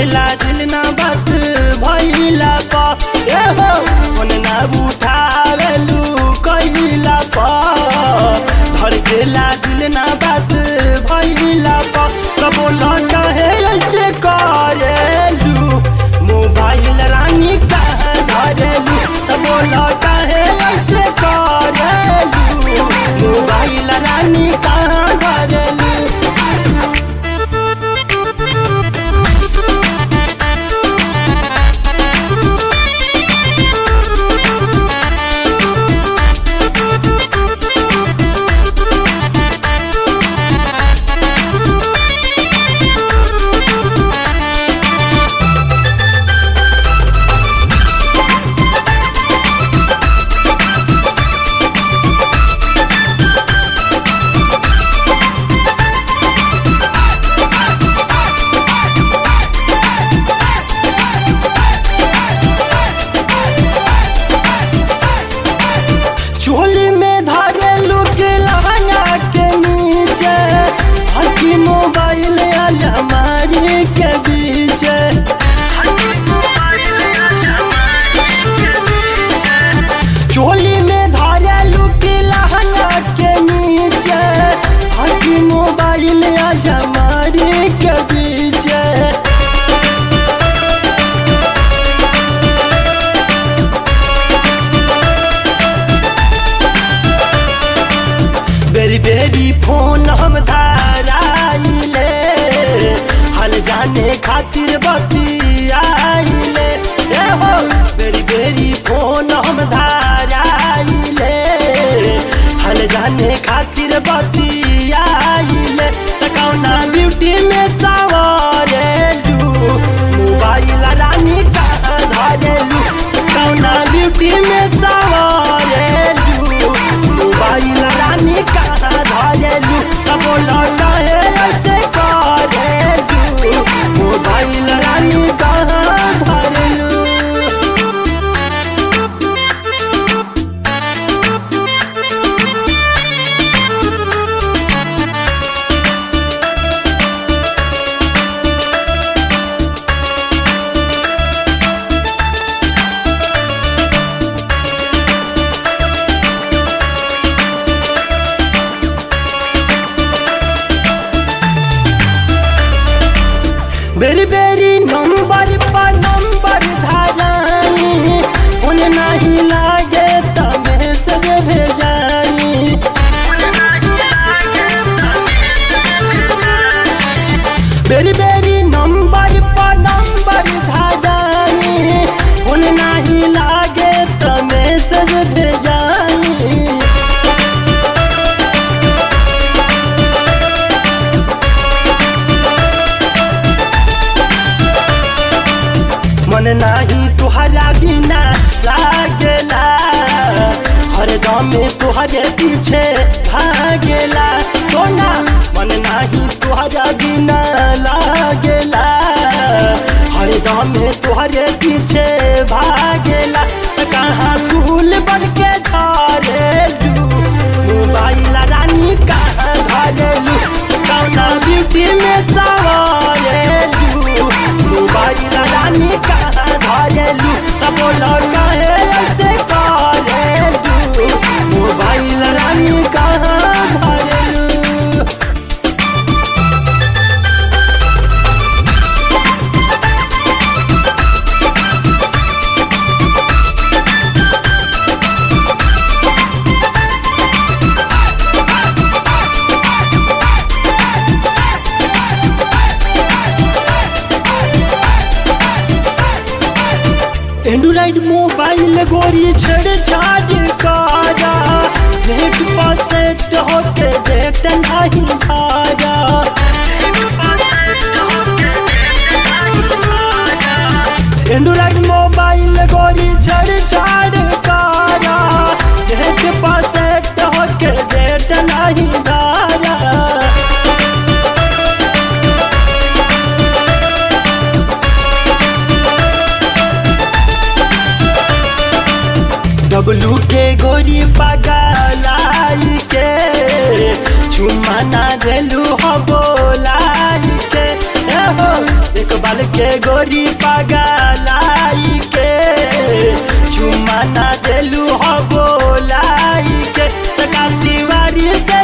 धड़केला दिल ना बात भइला प ए हो फोन ना उठावेलू कइला प धड़केला दिल ना बात भइला प कबो लौटा है ऐसे करेलू मोबाइल रानी कहाँ धरेलू कबो लौटा है ऐसे करेलू मोबाइल रानी कहाँ धरेलू चोली में धरेलू के लहंगा के नीचे हकी मोबाइल अलमारी के बीच चोली में धरेलू के लहंगा के नीचे हकी मोबाइल अलमारी के बीच बेरी बेरी फोन हम धाराइले हल जाने खातिर बतियाइले ए हो बेरी बेरी फोन हम धाराइले हल जाने खातिर बतियाइले तकौना ब्यूटी में सवारेलू मोबाइल रानी कहाँ धरेलू कौना ब्यूटी में सवारेलू मोबाइल रानी कहाँ धरेलू तब लौटा है ऐसे करेलू मोबाइल रानी कहाँ धरेलू बेरी बेरी नंबर पर नंबर धारानी उन नहीं लागे तमे से भेजानी बेरी बेरी नंबर पर नंबर धारानी उन नहीं लागे तमे से भेजानी मन नाही तुहरा बिना लागेला हरदम तुहरे पीछे भागेला सोना मन नाही तुहरा बिना लागेला हरदम तुहरे पीछे भागेला कहाँ फूल बन के झरेलू मोबाइल रानी कहाँ धरेलू कौना ब्यूटी में सवारेलू मोबाइल रानी कहाँ धरेलू तब लौटा है ऐसे करेलू मोबाइल रानी कहाँ धरेलू एंड्रॉइड मोबाइल गोरी छेड़ छाड़ काजा नेट पर सेट होके डेट नहीं भाजा एंड्रॉइड मोबाइल गोरी छेड़ छाड़ काजा नेट पर सेट होके डेट नहीं भाजा डब्लू के गोरी पगलाई के चुम्मा ना देलू हो बोलाई के ए हो एक बार कमल के गोरी पगलाई के चुमा ना देलू हो बोलाई के तका दीवारी से